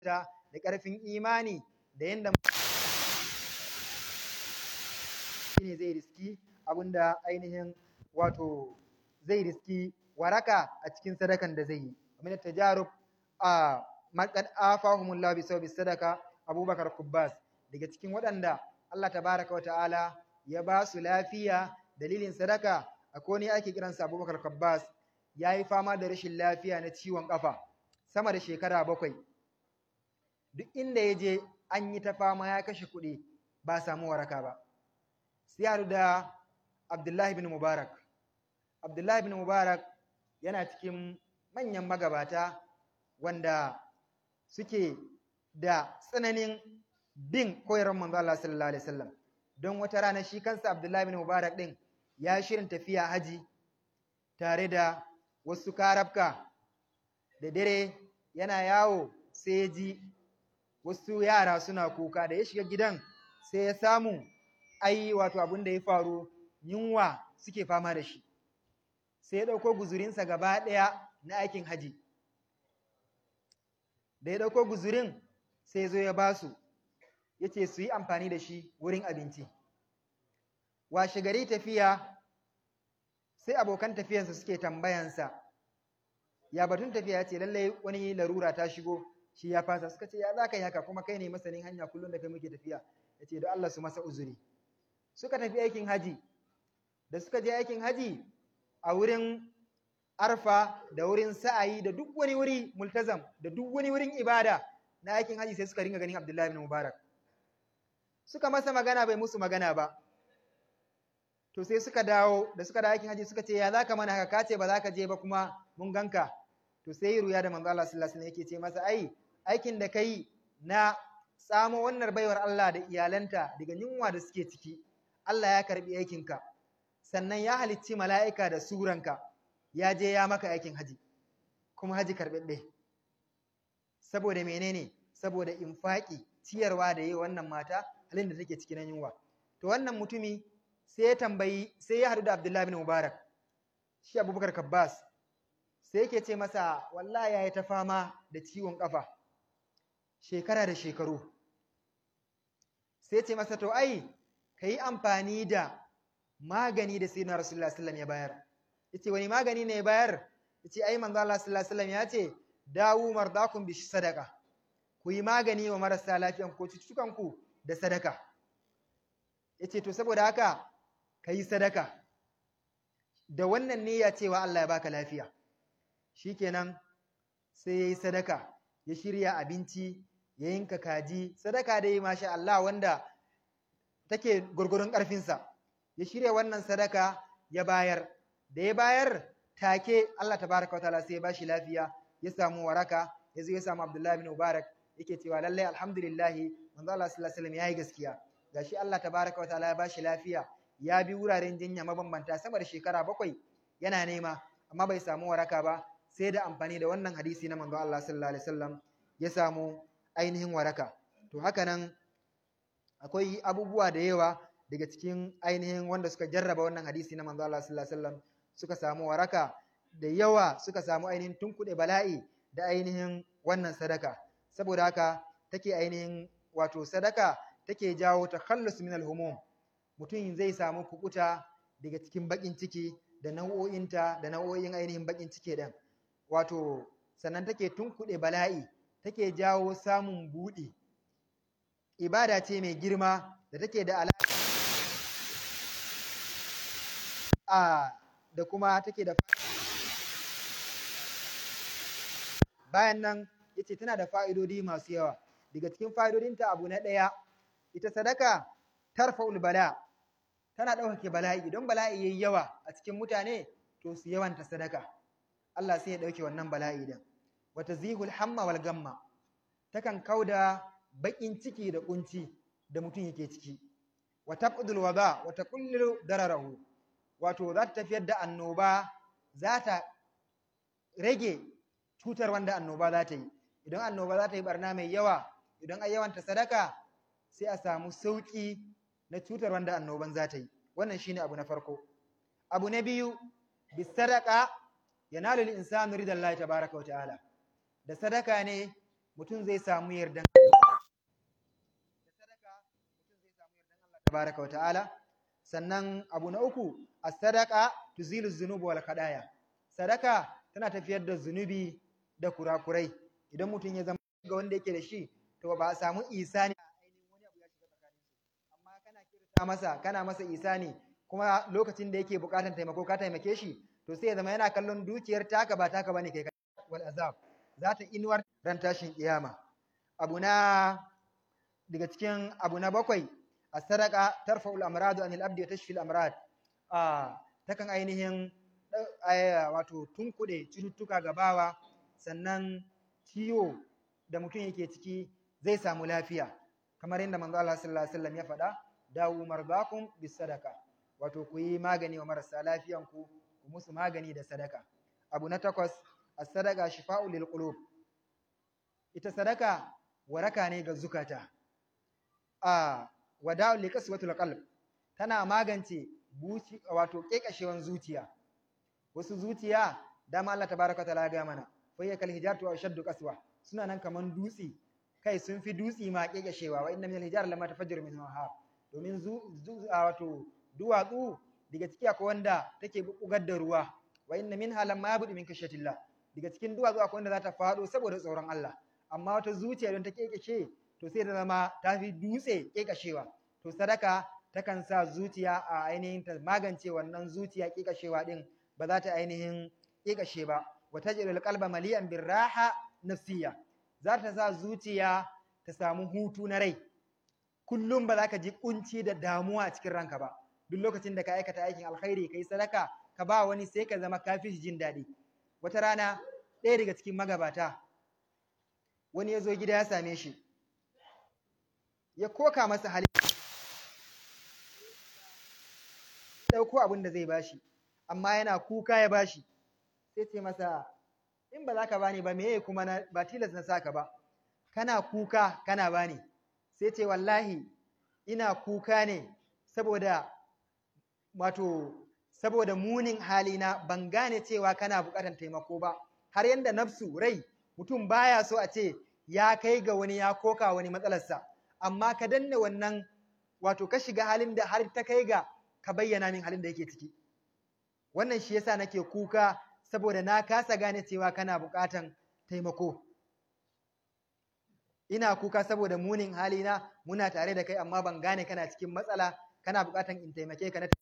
da ƙarfin imani da yanda ne zai riski abinda ainihin wato zai riski waraka a cikin sadakan da zai yi min tajarub a maqad afahumullahu bi sawbi sadaka abubakar kubbas daga cikin waɗanda Allah tabaraka wa ta'ala ya ba su lafiya dalilin sadaka akwai ne ake kiransa abubakar kubbas ya yi fama da rashin lafiya na ciwon ƙafa sama da shekara bakwai duk inda ya je an yi ta fama ya kashe kuɗi ba samu waraka ba sai haɗu da abdullahi bin mubarak abdullahi bin mubarak yana cikin manyan magabata wanda suke da tsananin bin koyarwar manzo Allah sallallahu alaihi wasallam don wata rana shi kansa abdullahi bin mubarak din ya shirin tafiya haji tare da wasu karabka da dare yana yawo sai ya ji wasu yara suna kuka da ya shiga gidan sai ya samu ai wato abin da ya faru yunwa suke fama da shi sai ya ɗauko guzurinsa gaba ɗaya na aikin haji da ya ɗauko guzurin sai zo ya ba su ya ce su yi amfani da shi wurin abinci washe gari tafiya sai abokan tafiyansa suke tambayansa ya batun tafiya ya ce lallai wani larura ta shigo shi ya fasa suka ce ya za ka yi haka kuma kai ne masanin hanya kullum da kai muke tafiya ya ce da Allah su masa uzuri suka tafi aikin haji da suka je aikin haji a wurin arfa da wurin sa'ayi da duk wani wuri multazam da duk wani wurin ibada na aikin haji sai suka ringa ganin Abdullahi bin Mubarak suka masa magana bai musu magana ba to sai suka dawo da suka dawo aikin haji suka ce ya zaka mana haka kace ba za ka je ba kuma mun ganka to sai ruya da manzo Allah sallallahu alaihi wasallam yake ce masa ai aikin da kai na tsamo wannan baiwar Allah da iyalanta daga yunwa da suke ciki Allah ya karbi aikinka sannan ya halicci mala'ika da suranka ya je ya maka aikin haji kuma haji karɓaɓɓe saboda menene saboda infaki ciyarwa da yi wannan mata halin da take cikin yunwa to wannan mutumi sai ya tambayi sai ya haɗu da Abdullahi bin Mubarak shi Abubakar Kabbas sai yake ce masa wallahi yayi ta fama da ciwon kafa shekara da shekaru sai ce masa to ai yi amfani da magani da sayyidina Rasulullah sallallahu ya bayar yace wani magani ne ya bayar yace ai manzo Allah sallallahu alaihi ya ce dawu mardakum bi sadaka ku yi magani wa marasa lafiyan ko cututtukan ku da sadaka yace to saboda haka kayi sadaka da wannan niyya cewa Allah ya baka lafiya shikenan sai yayi sadaka ya shirya abinci ya yinka kaji sadaka dai masha Allah wanda take gurgurun ƙarfinsa ya shirya wannan sadaka ya bayar da ya bayar take Allah tabaraka wa ta'ala sai ya bashi lafiya ya samu waraka ya zo ya samu Abdullahi bin Mubarak yake cewa lallai alhamdulillah manzo Allah sallallahu alaihi wasallam yayi gaskiya gashi Allah tabaraka wa ta'ala ya bashi lafiya ya bi wuraren jinya mabambanta sama da shekara bakwai yana nema amma bai samu waraka ba sai da amfani da wannan hadisi na manzo Allah sallallahu alaihi wasallam ya samu ainihin waraka to haka nan akwai abubuwa da yawa daga cikin ainihin wanda suka jarraba wannan hadisi na manzo Allah sallallahu alaihi wasallam suka samu waraka da yawa suka samu ainihin tunkuɗe bala'i da ainihin wannan sadaka saboda haka take ainihin wato sadaka take jawo takhallus min al-humum mutum zai samu kukuta daga cikin bakin ciki da nau'o'inta da nau'o'in ainihin bakin ciki din wato sannan take tunkuɗe bala'i take jawo samun buɗi ibada ce mai girma da take da alaƙa a da kuma take da bayan nan yace tana da fa'idodi masu yawa daga cikin fa'idodinta abu na ɗaya ita sadaka tarfa'ul bala tana ɗaukake bala'i idan bala'i yayi yawa a cikin mutane to su yawanta sadaka Allah sai ya ɗauke wannan bala'i din wata zihul hamma wal gamma takan kauda baƙin ciki da ƙunci da mutum yake ciki wa taqdul wada wa taqullu dararahu wato za ta tafiyar da annoba za ta rage cutar wanda annoba za ta yi idan annoba za ta yi barna mai yawa idan a yawanta sadaka sai a samu sauƙi na cutar wanda annoban za ta yi wannan shine abu na farko abu na biyu bisadaka yanalu al-insanu ridallahi tabaraka wa ta'ala da sadaka ne mutum zai samu yardan da sadaka mutum zai samu yardan Allah tabaraka wa ta'ala sannan abu na uku as-sadaqa tuzilu dhunuba wal khadaya sadaka tana tafiyar da zunubi da kurakurai idan mutum ya zama ga wanda yake da shi to ba a samu isani a ainihin wani abu ya shiga tsakanin su amma kana kirta masa kana masa isani kuma lokacin da yake bukatan taimako ka taimake shi to sai ya zama yana kallon dukiyar taka ba taka bane kai wal azab za ta inuwar ran tashin kiyama abu na daga cikin abu na bakwai as-sadaqa tarfa'ul amrad anil abdi wa tashfil amrad ah takan ainihin wato tunkuɗe cututtuka ga bawa sannan ciwo da mutum yake ciki zai samu lafiya kamar yadda manzo Allah sallallahu alaihi wasallam ya faɗa dawu mardakum bis sadaka wato ku yi magani wa marasa lafiyan ku ku musu magani da sadaka abu na takwas as-sadaqa shifa'u lil qulub ita sadaka waraka ne ga zukata a wada'u li qaswatil qalb tana magance buci wato kekashewan zuciya wasu zuciya dama Allah tabaraka ta'ala ga mana fa yakal hijaratu wa shaddu qaswa suna nan kaman dutsi kai sun fi dutsi ma kekashewa wa inna min al-hijar lama tafajjaru min ha domin zu wato duwatsu daga ciki akwai wanda take bugar da ruwa wa inna minha lamma yabudu min kashatillah daga cikin duwatsu akwai wanda za ta fado saboda tsoron Allah amma wata zuciya don ta kekashe to sai ta zama ta fi dutse kekashewa to sadaka takan sa zuciya a ainihin ta magance wannan zuciya kekashewa din ba za ta ainihin kekashe ba wa tajrul qalba maliyan birraha nafsiyya za ta sa zuciya ta samu hutu na rai kullum ba za ka ji kunci da damuwa a cikin ranka ba duk lokacin da ka aikata aikin alkhairi kai sadaka ka ba wani sai ka zama kafi jin daɗi wata rana ɗaya daga cikin magabata wani ya zo gida ya same shi ya koka masa hali ɗauko abin da zai bashi amma yana kuka ya bashi sai ce masa in ba za ka bani ba meye kuma na ba tilas na saka ba kana kuka kana bani sai ce wallahi ina kuka ne saboda wato saboda munin halina ban gane cewa kana buƙatar taimako ba har yanda nafsu rai mutum baya so a ce ya kai ga wani ya koka wani matsalarsa amma ka danne wannan wato ka shiga halin da har ta kai ga ka bayyana min halin da yake ciki wannan shi yasa nake kuka saboda na kasa gane cewa kana buƙatan taimako ina kuka saboda munin halina muna tare da kai amma ban gane kana cikin matsala kana buƙatan in taimake ka na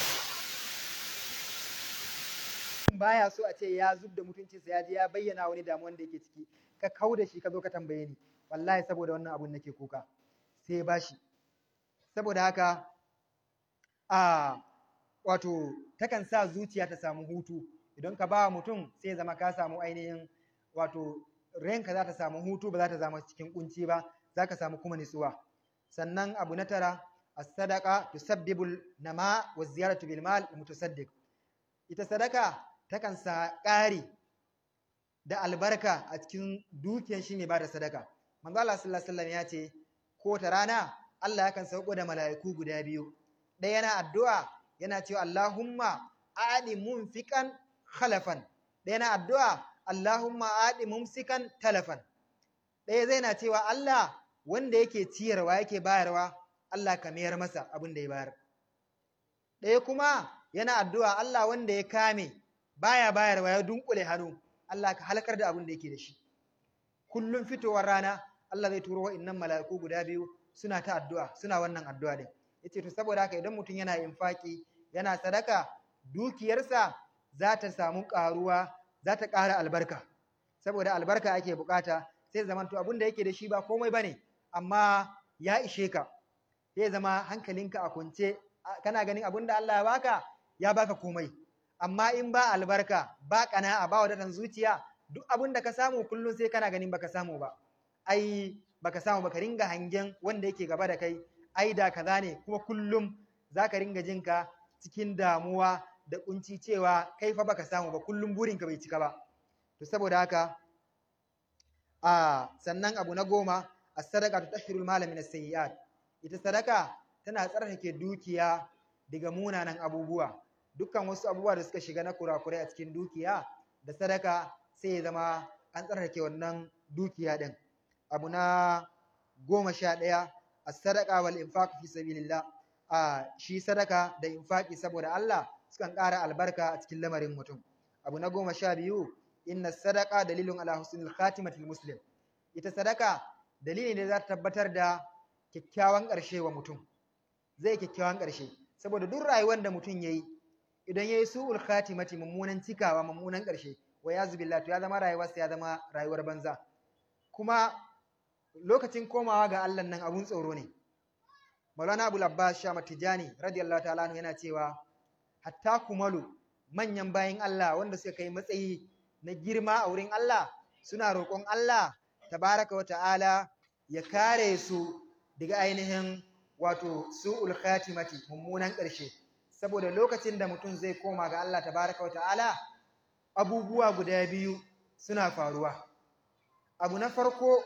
baya so a ce ya zub da mutuncinsa ya je ya bayyana wani damuwan da yake ciki ka kau da shi ka zo ka tambaye ni wallahi saboda wannan abun nake kuka sai ya bashi saboda haka a wato takan sa zuciya ta samu hutu idan ka ba mutum sai zama ka samu ainihin wato ranka za ta samu hutu ba za ta zama cikin kunci ba za ka samu kuma nutsuwa sannan abu na tara as-sadaqa tusabbibu nama wa ziyaratu bil mal mutasaddiq ita sadaka takan sa ƙari da albarka a cikin dukiyar shi mai bada sadaka manzo Allah sallallahu alaihi wasallam ya ce ko ta rana Allah yakan sauko da mala'iku guda biyu ɗaya yana addu'a yana cewa Allahumma aadi munfiqan khalafan ɗaya yana addu'a Allahumma aadi mumsikan talafan ɗaya zai na cewa Allah wanda yake ciyarwa yake bayarwa Allah ka mayar masa abin da ya bayar ɗaya kuma yana addu'a Allah wanda ya kame baya bayarwa ya dunkule hannu Allah ka halakar da abin da yake da shi kullum fitowar rana Allah zai turo wa'innan mala'iku guda biyu suna ta addu'a suna wannan addu'a din yace to saboda haka idan mutum yana infaki yana sadaka dukiyarsa za ta samu ƙaruwa za ta ƙara albarka saboda albarka ake bukata sai zaman to abin da yake da shi ba komai bane amma ya ishe ka sai zama hankalinka a kwance kana ganin abin da Allah ya baka ya baka komai amma in ba albarka ba kana'a ba wadatan zuciya duk abin da ka samu kullum sai kana ganin baka samu ba ai baka samu baka ringa hangen wanda yake gaba da kai ai da kaza ne kuma kullum zaka ringa jinka cikin damuwa da kunci cewa kai fa baka samu ba kullum burinka bai cika ba to saboda haka a sannan abu na goma as-sadaqa tutahhirul mala min as-sayyi'at ita sadaka tana tsarkake dukiya daga munanan abubuwa dukkan wasu abubuwa da suka shiga na kurakurai a cikin dukiya da sadaka sai ya zama an tsarkake wannan dukiya din abu na goma sha ɗaya as-sadaqa wal infaq fi sabilillah a shi sadaka da infaqi saboda Allah sukan ƙara albarka a cikin lamarin mutum abu na goma sha biyu inna sadaqa dalilun ala husnil khatimatil muslim ita sadaka dalili ne za ta tabbatar da kyakkyawan ƙarshe wa mutum zai kyakkyawan ƙarshe saboda duk rayuwar da mutum yayi idan yayi su'ul khatimati mummunan cikawa mummunan ƙarshe wa yazu billah to ya zama rayuwarsa ya zama rayuwar banza kuma lokacin komawa ga Allah nan abun tsoro ne Maulana Abu Abbas Shama Tijani radiyallahu ta'ala anhu yana cewa hatta kumalu manyan bayin Allah wanda suka kai matsayi na girma a wurin Allah suna roƙon Allah tabaraka wa ta'ala ya kare su daga ainihin wato su'ul khatimati mummunan ƙarshe saboda lokacin da mutum zai koma ga Allah tabaraka wa ta'ala abubuwa guda biyu suna faruwa abu na farko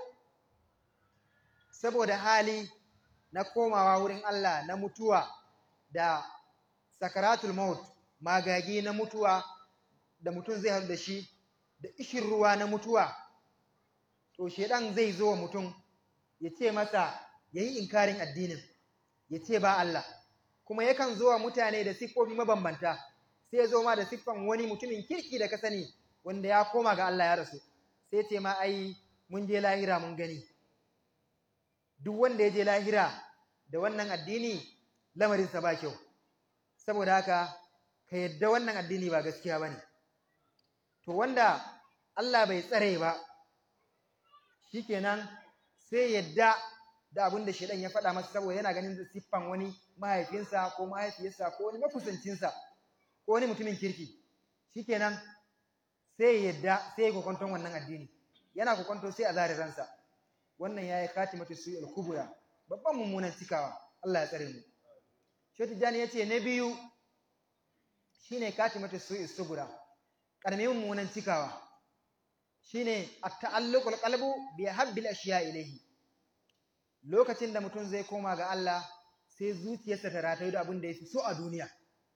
saboda hali na komawa wurin Allah na mutuwa da sakaratul maut magagi na mutuwa da mutum zai haɗu da shi da ishin ruwa na mutuwa to shedan zai zo wa mutum ya ce masa ya yi inkarin addinin ya ce ba Allah kuma yakan zo wa mutane da siffofi mabambanta sai ya zo ma da siffan wani mutumin kirki da ka sani wanda ya koma ga Allah ya rasu sai ce ma ai mun je lahira mun gani duk wanda ya je lahira da wannan addini lamarinsa ba kyau saboda haka ka yadda wannan addini ba gaskiya ba ne to wanda Allah bai tsare ba shikenan sai yadda da abin da shedan ya faɗa masa saboda yana ganin siffan wani mahaifinsa ko mahaifiyarsa ko wani makusancinsa ko wani mutumin kirki shikenan sai yadda sai kokonton wannan addini yana kokonto sai a zare ransa wannan yayi katimatu su'ul kubra babban mummunan cikawa Allah ya tsare mu Shehu Jani yace na biyu shine katimatu su'ul subura karamin mummunan cikawa shine at-ta'alluqul qalbu bi habbil ashiya ilayhi lokacin da mutum zai koma ga Allah sai zuciyarsa ta ratayu da abin da yafi so a duniya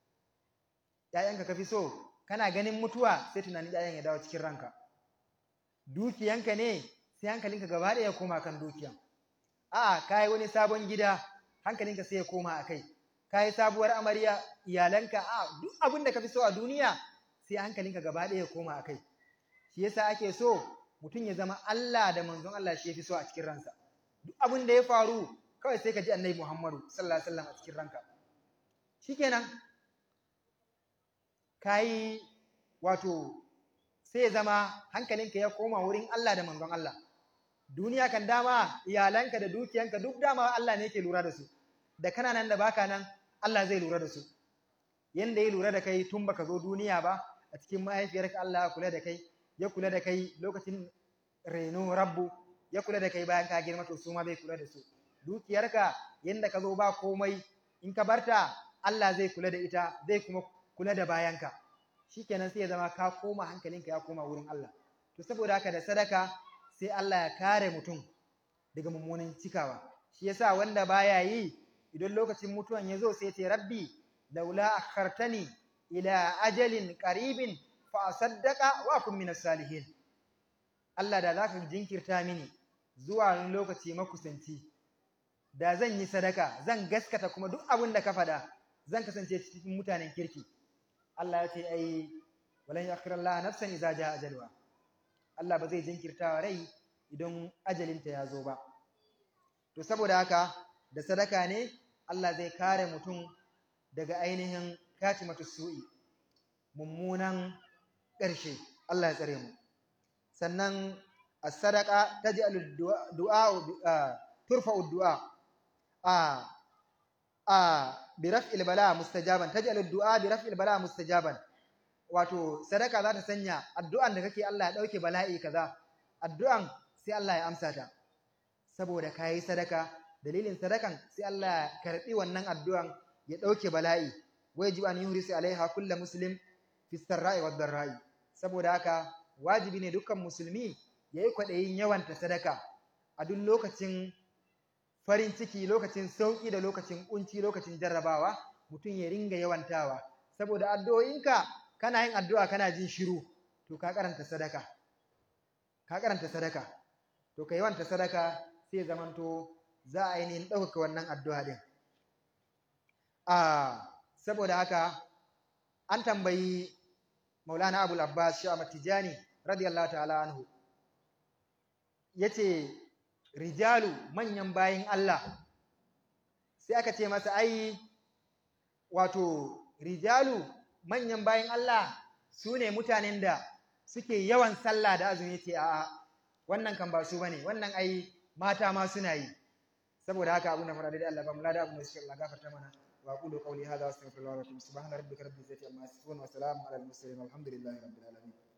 ƴaƴanka kafi so kana ganin mutuwa sai tunanin ƴaƴan ya dawo cikin ranka dukiyanka ne sai hankalinka gaba ɗaya ya koma kan dukiyan a'a kai wani sabon gida hankalinka sai ya koma akai kai sabuwar amarya iyalanka a duk abin da kafi so a duniya sai hankalinka gaba ɗaya ya koma akai shi yasa ake so mutum ya zama Allah da manzon Allah shi yafi so a cikin ransa duk abin da ya faru kawai sai ka ji annabi Muhammadu sallallahu alaihi wasallam a cikin ranka shikenan kai wato sai ya zama hankalinka ya koma wurin Allah da manzon Allah duniya kan dama iyalanka da dukiyanka duk dama Allah ne yake lura da su da kana nan da baka nan Allah zai lura da su yanda ya lura da kai tun baka zo duniya ba a cikin mahaifiyarka Allah ya kula da kai ya kula da kai lokacin reno rabbu ya kula da kai bayan ka girma to su ma bai kula da su dukiyarka yanda ka zo ba komai in ka barta Allah zai kula da ita zai kuma kula da bayanka shikenan sai ya zama ka koma hankalinka ya koma wurin Allah to saboda haka da sadaka sai Allah ya kare mutum daga mummunan cikawa shi yasa wanda baya yi idan lokacin mutuwan ya zo sai ya ce rabbi laula akhartani ila ajalin qaribin fa asaddaqa wa akun minas salihin Allah da zaka jinkirta mini zuwa wani lokaci makusanci da zan yi sadaka zan gaskata kuma duk abin da ka faɗa zan kasance cikin mutanen kirki Allah ya ce ai walan yakhir Allah nafsan idza jaa ajalha Allah ba zai jinkirta wa rai idan ajalinta ya zo ba to saboda haka da sadaka ne Allah zai kare mutum daga ainihin katimatu su'i mummunan ƙarshe Allah ya tsare mu sannan as-sadaqa taj'alu du'a turfa'u du'a a a bi raf'il bala mustajaban taj'alu du'a bi raf'il bala mustajaban wato sadaka za ta sanya addu'an da kake Allah ya dauke bala'i kaza addu'an sai Allah ya amsa ta saboda kayi sadaka dalilin sadakan sai Allah ya karbi wannan addu'an ya dauke bala'i wajib an yuhrisi alaiha kullu muslim fi sarra'i wad darra'i saboda haka wajibi ne dukkan musulmi yayi kwadayin yawanta sadaka a duk lokacin farin ciki lokacin sauki da lokacin kunci lokacin jarrabawa mutum ya ringa yawantawa saboda addu'o'inka kana yin addu'a kana jin shiru to ka karanta sadaka ka karanta sadaka to to kai wanta sadaka sai zamanto za a ainihin ɗaukaka wannan addu'a din a saboda haka an tambayi maulana abul abbas shi tijani radiyallahu ta'ala anhu yace rijalu manyan bayin Allah sai aka ce masa ai wato rijalu manyan bayin Allah su ne mutanen da suke yawan sallah da azumi ce a'a wannan kan ba su bane wannan ai mata ma suna yi saboda haka abun da fara da Allah ba mu lada abun da suke Allah gafarta mana wa aqulu qawli hadha wa astaghfirullahi wa atubu subhana rabbika rabbil izzati amma yasifun wa salamun alal mursalin walhamdulillahi rabbil alamin